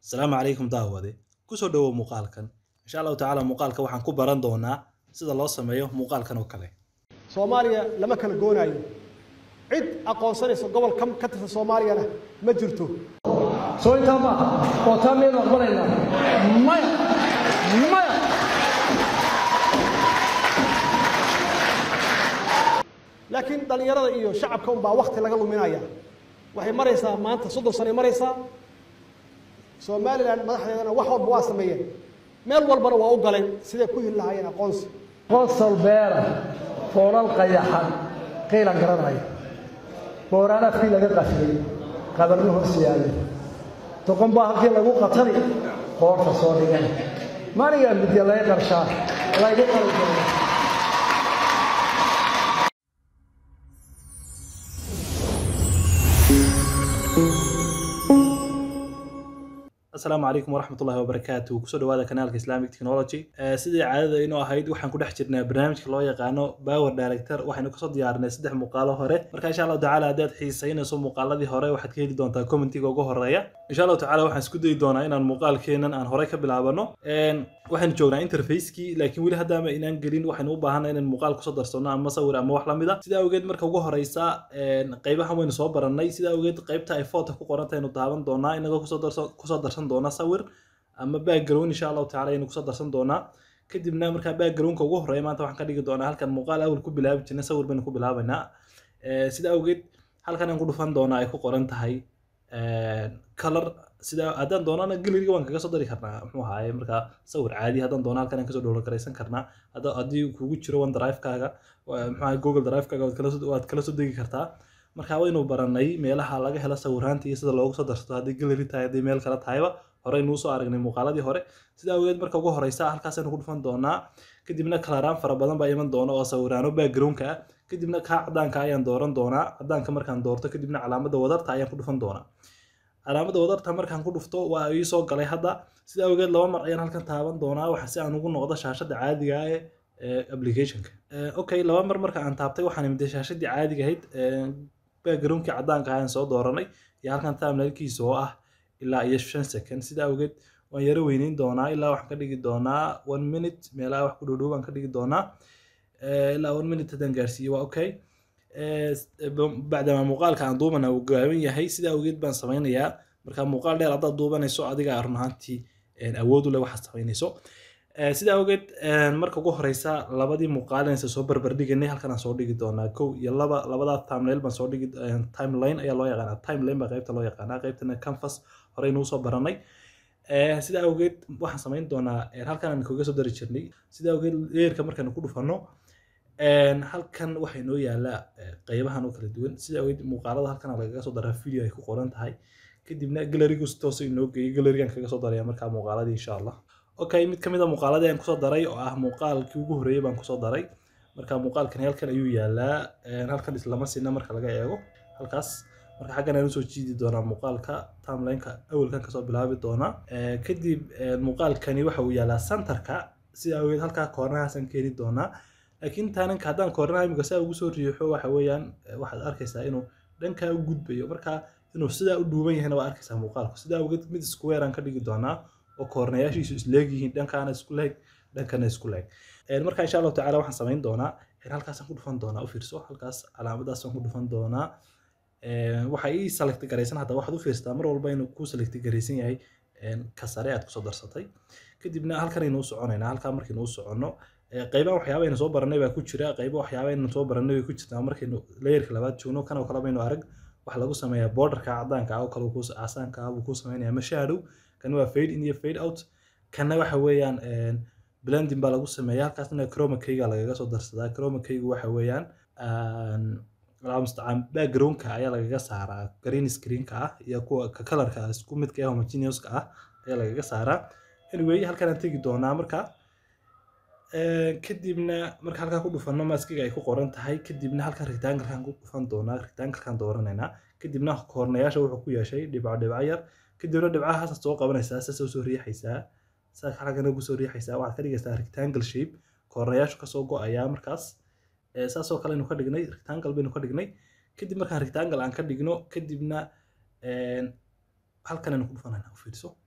asalaamu calaykum daawade kusoo dhowow muuqaalkan insha allahu tacaala muuqaalka waxaan ku baran doonaa sida loo sameeyo muuqaalkan oo kale soomaaliya lama kala goonaayo cid aqoonsanaysa gobol ka ka tirsan soomaaliyana ma jirto soo intaa maaha oo taa miyaynu aqbalaynaa maya maya laakiin dhallinyarada iyo shacabka unbaa wakti laga luminaya waxay maraysaa maanta soddon sanay maraysaa somalilan madaxdeedana wax walba waa sameeyeen meel walbana waa u galeen siday ku heli lahaayeen aqoonsi qosol beera foolal qayaxan qiilan garanaya booraan afkii laga qafiyey qabarno hoos yaallay doqon baa halkii lagu qatani qoorta soo dhigan manigaa midya laga qarshaa laygu qali doono asalaamu calaykum waraxmat ullahi wabarakaatu kusoo dhawaada kanaalka islamic technology Eh, sidii caadada inoo ahayd waxaan ku dhex jirnaa barnaamijka loo yaqaano power director waxaynu kasoo diyaarinay saddex muuqaalo hore marka insha allahu tacaala haddaad xiisaynayso muuqaaladii hore waxaad ka heli doontaa commentiga ugu horeeya insha allahu tacaala waxaan isku dayi doonaa inaan muuqaalkeenan aan horey ka bilaabano En, waxaynu joognaa interfacekii laakiin weli haddaama inaan gelin waxaynu u baahanay inaan muuqaal kusoo darsano ama sawir ama wax lamid a sidaa awgeed marka ugu horeysa en, qaybahan waynu soo barannay sidaa awgeed qaybta ay foota ku qoranta aynu daawan doonaa inagoo kusoo darso kusoo darsan doona sawir ama background insha allahu tacaala aynu kusoo darsan doonaa kadibna markaa backgroundka ugu horeeya maanta waxaan ka dhigi doonaa halkan muuqaal awal ku bilaabi jirnay sawir baynu ku bilaabaynaa Eh, sidaa awgeed halkan aan ku dhufan doonaa ay ku qoran tahay color sida haddaan doonana galeriga waan kaga soo dari karnaa muxuu ahaaye markaa sawir caadi haddaan doono halkan aan kasoo dhowlo garaysan karnaa hadda haddii kugu jiro one drive-kaaga waa- muxuu ahaye google drive-kaaga waad kala soo waad kala soo degi kartaa marka waynu baranay meelaha laga helo sawiraanta iyo sida loogu soo darsato haddii galeri tahay haddii meel kale tahayba horeynu usoo aragnay muuqaaladii hore sidaa awgeed marka ugu horeysa halkaasaynu ku dhufan doonaa kadibna kalaraan fara badan baa iman doona oo sawiraano backgroundka ah kadibna kaa cadaanka ayaan dooran doonaa cadaanka markaan doorto kadibna calaamada wadarta ayaan ku dhufan doonaa calaamada wadarta markaan ku dhufto waa ii soo galay hadda sidaa awgeed laba mar ayaan halkan taaban doonaa waxa si aan ugu noqdo shaashada caadiga ah ee ee applicationka Eh, okay laba mar marka aan taabtay waxaan imid shaashadii caadiga ahayd eh, backgroundkii cadaanka ayaan soo dooranay iyo halkan timelinkiisa oo ah ilaa iyo shan second sidaa awgeed waan yaro weyneyn doonaa ilaa waxaan ka dhigi doonaa one minute meelaha wax ku dhowdhow baan ka dhigi doonaa Eh, ilaa one minute haddaan gaarsiiyo waa okay Eh, s- eh, ba- bacdama muuqaalka aan duubana uu gaaban yahay sidaa awgeed baan sameynayaa marka muuqaal dheer haddaad duubanayso adiga run ahaantii eh, awood u leh waxaad samaynayso Eh, sidaa awgeed eh, marka ugu horeysa labadii muuqaalinaysa soo barbardhiganay halkan aan soo dhigi doonaa kow iyo laba labadaa timeline baan soo dhigi eh, timeline ayaa loo yaqaanaa timeline baa qaybta loo yaqaanaa qaybtana canvas horeynu usoo baranay Eh, sidaa awgeed waxaan samayn doonaa eh, halkan aan kaga soo dari jirnay sidaa awgeed leerka markaan ku dhufano En, halkan waxay noo yaalaa eh, qaybahan oo kala duwan sida awgeed muuqaalada halkan lagaga soo daraa video ay ku qoran tahay kadibna galerigu si toos inoo geeyay galerigan kaga soo daraya markaa muuqaaladii insha allah okay mid kamid a muuqaaladii aan kusoo daray oo ah muuqaalkii ugu horreeyay baan kusoo daray marka muuqaalkan halkan ayuu yaalaa En, halkan islama sina marka laga eego halkaas marka xaggan aan usoo jiidi doonaa muuqaalka timelineka awalkan kasoo bilaabi doonaa Eh, kadib eh, muuqaalkani waxa uu yaalaa centerka sida awgeed halkaa koornahaasaan keeni doonaa laakiin taaninka haddaan koornaha imika saa ugu soo riixo waxa weeyaan eh, waxaad arkaysaa inuu dhankaa u gudbayo marka inuu sidaa u dhuuban yahayna waa arkaysaa muuqaalku sidaa awgeed mid square aan ka dhigi doonaa oo koornayaashiisu isleeg yihiin dhankaana isku leeg dhankana isku leeg Eh, marka insha allahu tacaala waxaan samayn doonaa eh, halkaasaan ku dhufan doonaa u fiirso halkaas calaamadaasaan ku dhufan doonaa Eh, waxa ii select garaysan hadda waxaad u fiirsataa mar walba inuu kuu select garaysan yahay en, ka sare aad kusoo darsatay kadibna halkan aynu u soconaynaa halkaa markaynu u soconno Eh, qaybaha waxyaaba aynu soo baranay baa ku jira qaybo waxyaaba aynu soo baranay bay ku jirtaa markaynu layerka labaad joogno kan oo kale baynu arag waxa lagu sameeyaa borderka cadaanka ah oo kale kuu casaanka ah buu kuu sameynaya ama shadow kan waa fade in iyo fade out kanna waxa weeyaan en, blending baa lagu sameeyaa halkaasna chroma keyga lagaga soo darsadaa chroma keygu waxa weeyaan aan alaa mustacaan backgroundka ayaa lagaga saaraa green screenka ah iyo kuwa ka kalarka isku midka ah homogeneuska ah ayaa lagaga saaraa anyway halkan aan tegi doonaa marka Eh, kadibna marka halkaa ku dhufano maskiga ay ku qoran tahay kadibna halkan rectangle-kan ku dhufan doonaa rectangle-kan dooranaynaa kadibna koornayaasha wuxuu ku yeeshay dhibco dhibco yar kadibna dhibcahaas soo qabanaysaa saas soo riixaysaa saa halkan ugu soo riixaysaa waxaad ka dhigaysaa rectangle shape koornayaashu kasoo go-ayaa markaas Eh, saasoo kale aynu ka dhignay rectangle baynu ka dhignay kadib markaan rectangle aan ka dhigno kadibna en, halkan aynu ku dhufanayna u fiirso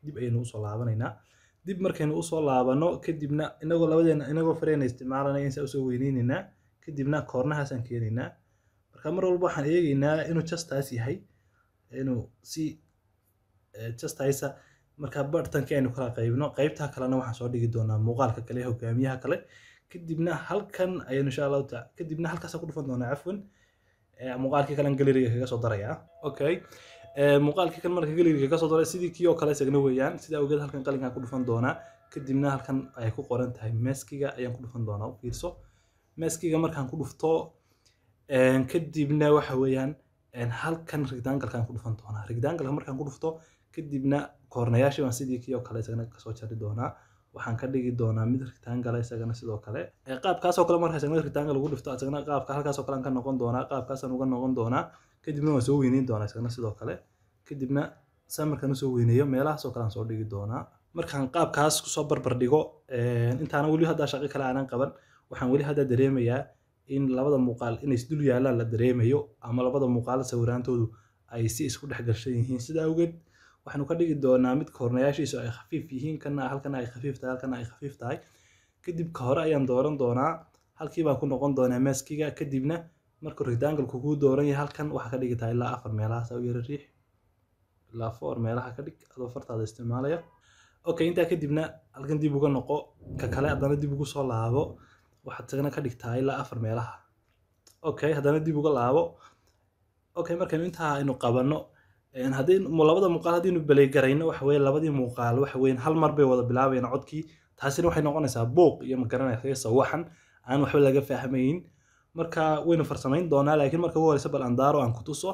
dib ayaynu usoo laabanaynaa dib markaynu usoo laabano kadibna inagoo labadeena inagoo fareyna isticmaalanaya insaa usoo weyneynaynaa kadibna koornahaasaan keenaynaa marka mar walba waxaan eegaynaa inuu justaas yahay inuu si justaisa marka bartankii aynu kala qaybno qaybtaa kalena waxaan soo dhigi doonaa muuqaalka kale hogaamiyaha kale kadibna halkan ayaynu insha allahu taala kadibna halkaasaan ku dhufan doonaa cafwan muuqaalkii kalen galeriga kaga soo darayaa okay muuqaalkii kan marka galeriga kaga soo daray sidii kii oo kale isagana weeyaan sidaa awgeed halkan qalinkaan ku dhufan doonaa kadibna halkan ay ku qoran tahay meskiga ayaan ku dhufan doonaa u fiirso meskiga markaan ku dhufto kadibna waxa weeyaan halkan rectangle-kaan ku dhufan doonaa rectangle markaan ku dhufto kadibna koornayaashii baan sidii kii oo kale isagana kasoo jari doonaa waxaan ka dhigi doonaa mid rectangle isagana sidoo kale qaabkaasoo kale marka isagana rectangle lagu dhifto isagana qaabka halkaasoo kale aan ka noqon doonaa qaabkaasaan uga noqon doonaa kadibna waan soo weyneyn doonaa isagana sidoo kale kadibna saa markaan usoo weyneeyo meelahaasoo kale aan soo dhigi doonaa markaan qaabkaas kusoo barbar dhigo intaana weli haddaa shaqo kale aanan qaban waxaan weli hadda dareemayaa in labada muuqaal inay isdul yaallaan la dareemayo ama labada muuqaal sawiraantoodu ay si isku dhex gashan yihiin sida awgeed waxaanu ka dhigi doonaa mid koornayaashiisu ay khafiif yihiin kana halkana ay khafiif tahay halkana ay khafiif tahay kadib ka hore ayaan dooran doonaa halkii baan ku noqon doonaa maskiga kadibna markuu rectangle kuu dooran yahay halkan waxaa ka dhigi tahay ilaa afar meelahaas u yara riix ilaa four meelaha ka dhig adoo fartaada isticmaalaya okay intaa kadibna halkan dib uga noqo ka kale haddana dib ugu soo laabo waxaad isagana ka dhigtaa ilaa afar meelaha okay haddana dib uga laabo okay markaynu intaa aynu qabanno haddii labada muuqaal haddaynu beleygarayno waxa weye labadii muuqaal waxa weyan hal mar bay wada bilaabayaan codkii taasina waxay noqonaysaa buuq iyo magaranaysa sawaxan aan waxba laga fahmayn marka waynu farsamayn doonaa laakiin marka ugu horeysa bal andaaro aan ku tuso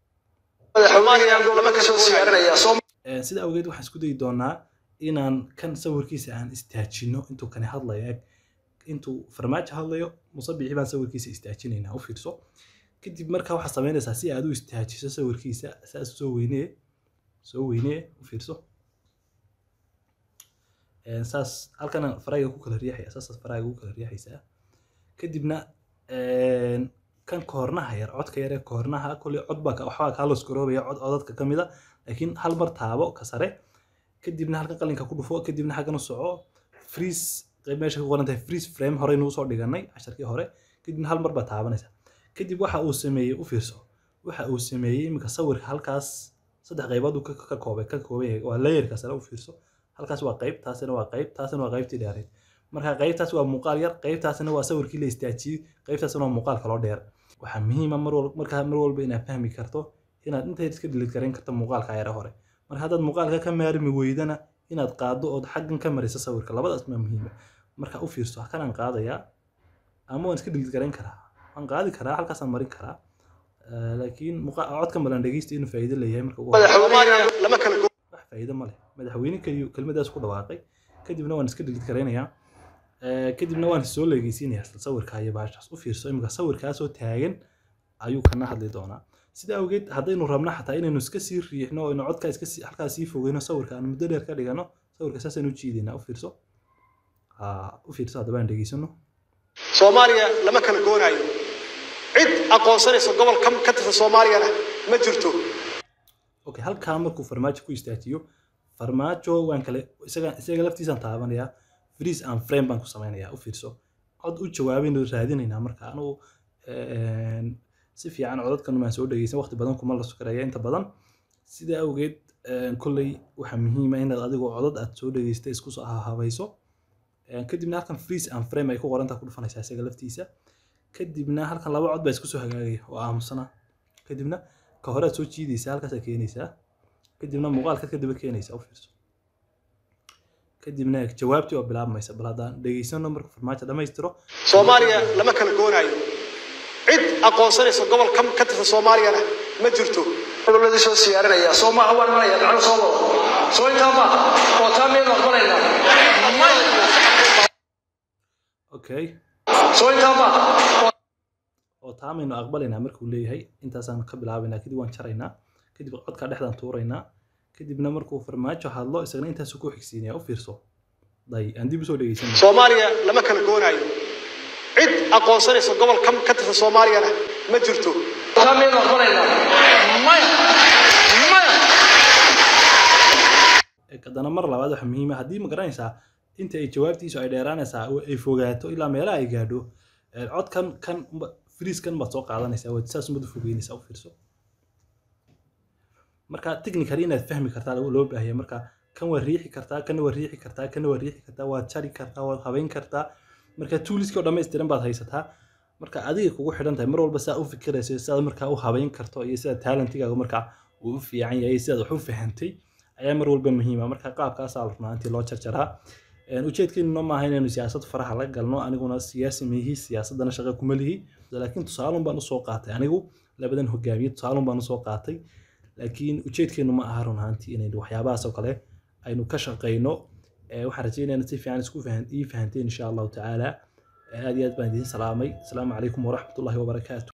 sida awgeed waxaan isku dayi doonaa inaan kan sawirkiisa aan istaajino intuu kani hadlayo eg intuu farmaajo hadlayo musabici baan sawirkiisa istaajinaynaa u fiirso kadib markaa waxaad samaynaysaa si aad u istaajiso sawirkiisa saas soo weynee soo weynee u fiirso saas halkana farayga ku kala riixaya saasaad farayga ku kala riixaysaa kadibna kan koornaha yar codka yar ee koornaha kolley cod baa waxbaa kaa loskoroobaya cod codadka ka mid a laakiin hal mar taabo ka sare kadibna halkan qalinka ku dhufo kadibna xaggan u soco freeze qayb meesha ku qoran tahay freeze frame horeynu usoo dhiganay casharkii hore kadibna hal mar baa taabanaysa kadib waxa uu sameeyey u fiirso waxa uu sameeyey iminka sawirka halkaas saddex qaybood uu ka koobay ka kooban yahay waa layerka sare u fiirso halkaas waa qayb taasina waa qayb taasina waa qaybtii dheereed marka qaybtaas waa muuqaal yar qaybtaasina waa sawirkii la istaajiyey qaybtaasina waa muuqaal kaloo dheer waxaa muhiima mar walba markaa mar walba inaad fahmi karto inaad intayd iska dhilid garayn karto muuqaalka yare hore marka haddaad muuqaalka ka maarmi weydana inaad qaado ood xaggan ka mariso sawirka labadaas maa muhiima marka u fiirso kanaan qaadayaa ama waan iska dhilid garayn karaa waan qaadi karaa halkaasaan marin karaa laakiin codkan balan dhegeysta inuu faa'iido leeyahay marka ugu wax faa'iido ma leh madaxweyne keliyu kelmadaas ku dhawaaqay kadibna waan iska dhilid garaynayaa kadibna waan soo leegeysiinayaa sawirka iyo baashaas u fiirso imika sawirkaasoo taagan ayuu kana hadli doonaa sida awgeed haddaynu rabno xataa inaynu iska sii riixno oo codka iska halkaas sii fogeyno sawirka aan muddo dheer ka dhigano sawirka saasaynu u jiidaynaa u fiirso u fiirso haddaba aan dhegeysano soomaaliya lama kala goonayo cid aqoonsanaysa gobol ka tirsan soomaaliyana ma jirto okay halkaa markuu farmaajo ku istaajiyo farmaajo waan kale isaga isaga laftiisaan taabanayaa freeze and frame baan ku samaynayaa u fiirso cod u jawaabaynu raadinaynaa marka anugu si fiican codadkan maan soo dhegeysan waqti badan kuma la sukaraya inta badan sida awgeed kolley waxaa muhiima inaad adigoo codad aad soo dhegeystay isku soo habayso kadibna halkan freeze and frame ay ku qorantaa ku dhufanaysaa isaga laftiisa kadibna halkan laba cod baa isku soo hagaagaya oo aamusana kadibna ka hore aad soo jiidaysaa halkaasaa keenaysaa kadibna muuqaalkaad kadaba keenaysaa u fiirso kadibna jawaabtii oo bilaabmaysa bal haddaan dhegeysano marka farmaajo dhammaystiro soomaaliya lama kala goonayo cid aqoonsanaysa gobol ka tirsan soomaaliyana ma jirto goboladii soo siyaarinaya soo maaha waan maraya macno soo wado soo intaa maaha oo taa miyaynu aqbalaynaa okay soo intaa maaha oo taamaynu aqbalaynaa markuu leeyahay intaasaan ka bilaabaynaa kadib waan jaraynaa kadib codkaa dhexdaan tuuraynaa kadibna markuu farmaajo hadlo isagana intaasu ku xigsiinaya u fiirso day aan dib usoo dhegeysan soomaaliya lama kala goonayo cid aqoonsanaysa gobol ka tirsan soomaaliyana ma jirto taa miyaynu aqbalaynaa maya maya haddana mar labaad waxa muhiima haddii ma garanaysaa inta ay jawaabtiisu ay dheeraanaysaa oo ay fogaato ilaa meelaha ay gaadho ee, codkan kan friiskan baad soo qaadanaysaa waad saas umad u fogeynaysaa u fiirso marka technically inaad fahmi kartaa loo loo baahaya marka kan waa riixi kartaa kana waa riixi kartaa kana waa riixi kartaa waad jari kartaa waad habeyn kartaa marka tooliskii oo dhammaystiran baad haysataa marka adiga kugu xidhan tahay mar walba saa u fikirayso sidaad markaa u habeyn karto iyo sida talentigaaga markaa uu u fiican yahay sidaad wax u fahantay ayaa mar walba muhiima marka qaabkaasaa la rabnaa intii loo jarjaraa Een, ujeedkeennuna maaha inaynu siyaasad faraha la galno aniguna siyaasi mihi siyaasadana shaqo kuma lihi laakiin tusaalun baan usoo qaatay anigu labadan hogaamiye tusaalun baan usoo qaatay laakiin ujeedkeennu ma aha run ahaantii inaynu waxyaabahaas oo kale aynu ka shaqayno Ee, waxaan rajaynayaa si fiican isku fahan ii fahanteen insha allahu tacaala Ee, aad iyo aad baan idiin salaamay asalaamu calaykum waraxmatullahi wabarakaatu